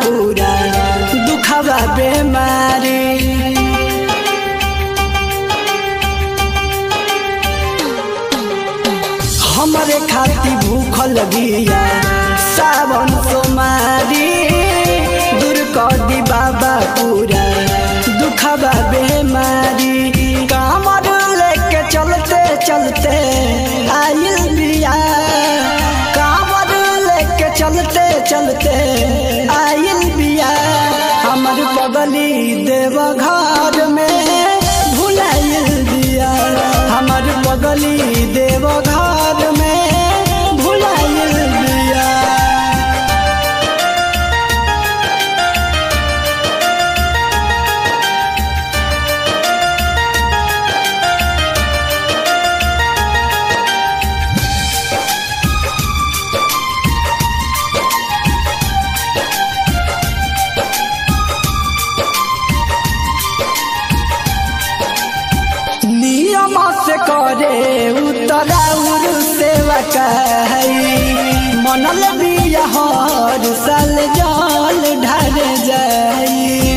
पूरा दुखवा बेमारी हमरे खाती भूख लगिया सावन सोमारी दूर कर दी बाबा पूरा दुखवा बेमारी कामर लेके चलते चलते आइल बिया कामर लेके चलते चलते आइल बिया हमर बगली देव घर में भुलाइल बिया हमर बगली देव घर में भुलाइल बिया नियम से करे उतराउर सेवा कही मनल बिया हर साल जल ढर जाई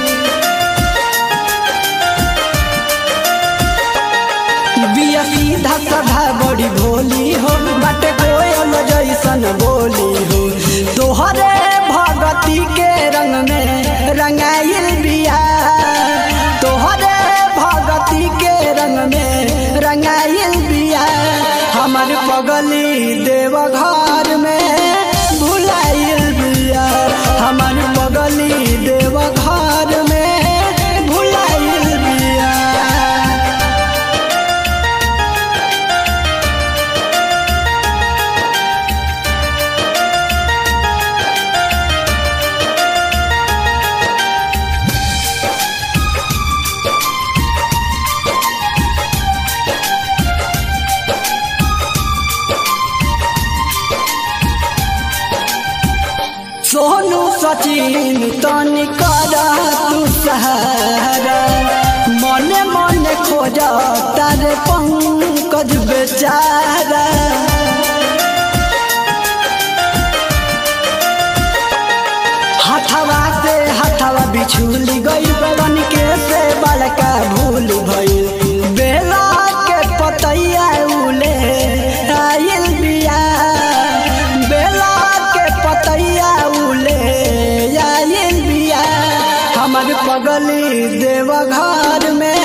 बिया सीधा सधा बड़ी भोली हो बाटे कोयल जैसन बोली हो तोहरे भगती के रंग में रंगाइल बिया तोहरे भगती के रंग में रंगाइल बिया हमर पगली देव घर में भुलाइल बिया हमर पगली देव घर में भुलाइल बिया सोनू सचिन तनी कर तू सहारा मने मने खोज तारे पंकज बेचारा हथवा से हथवा बिछुली गई बन के से बड़का भूल भइल बेला के पतैया उले आइल बिया बेला के पतैया उले आइल बिया हमर पगली देव घर में